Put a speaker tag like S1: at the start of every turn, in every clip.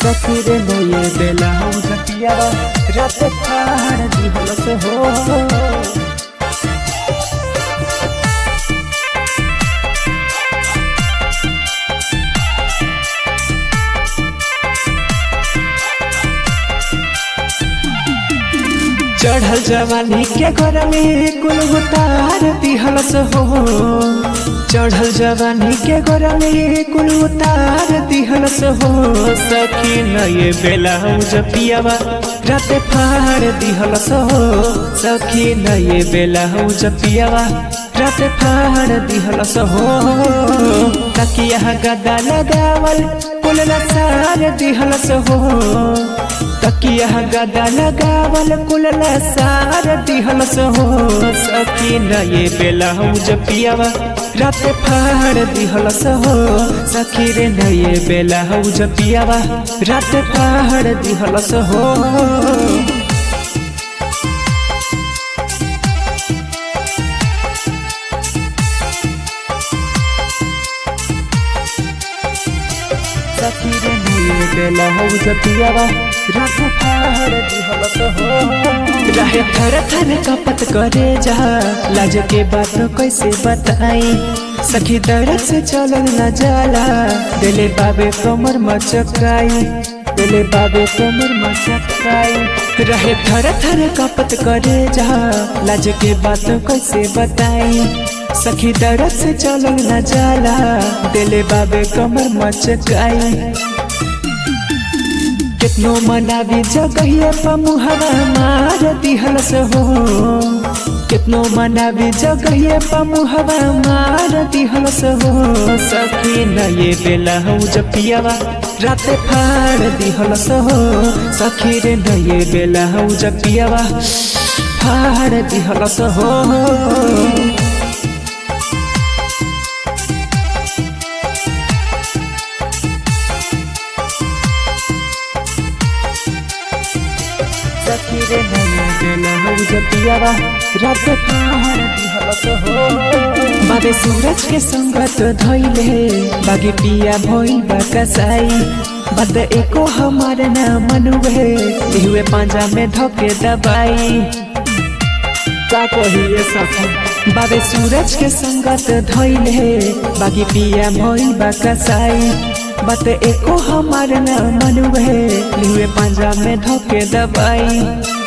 S1: सखी रे नये बेला हम जपियावा रात फाड़ दिहलस हो चढ़ल जवानी के घर में कुल उतार दिहलस हो चढ़ल जवानी के घर में कुल उतार दिहलस हो सखी नये बेला हम जपियावा रात फाड़ दिहलस हो सखी नये बेला हम जपियावा रात फाड़ दिहलस हो तकिया गदा लगावल कुल सार दिहलस हो तकिया गदा लगावल कुल सार दिहलस हो सखी नये बेला हम जपियावा रात फाड़ दिहलस हो सखी रे नये बेला हम जपियावा रात फाड़ दिहलस हो सखी रे नये बेला हम जपियावा रात फाड़ दिहलस हो रहे थर थर कपत करे जा लाज के बात कैसे बताई सखी दर्द से चलल न जाला दिले बाबे कमर मचकाई दिले बाबे कमर मचकाई रहे थर थर कपत करे जा लाज के बात कैसे बताई सखी दर्द से चलल न जाला दिले बाबे कमर मचकाई कितनो मनावी जगहिया पमुहवा मार दिहलस हो कितनो मनावी जगहिया पमुहवा मार दिहलस हो सखी नये बेला हो जपियावा रात फाड़ दिहलस हो सखी रे नये बेला हो जपियावा फाड़ दिहलस हो सखी रे नये बेला हो जपियावा रात फाड़ दिहलस हो बाबे सूरज के संगत धैले बागे पिया भइल बा कसाई बद एको हमार न मनुवे इहुए पांजा में धके दबाई का कहिए सखी बाबे सूरज के संगत धैले बागी पिया भइल बा कसाई बत एको हमार न मनुवे लिहुए पांजा में धके दबाई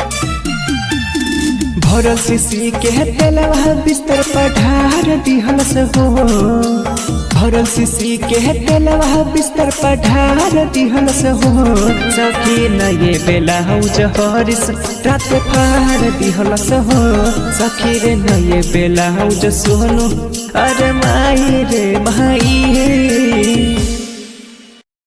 S1: भरल सीसी के तेलवा बिस्तर पर ढार दिहलस हो भरल सीसी के तेलवा बिस्तर पर ढार दिहलस हो सखी नये बेला हौ जहरिस रात फाड़ दिहलस हो सखी रे नये बेला हौ सोनू अरे माई रे माई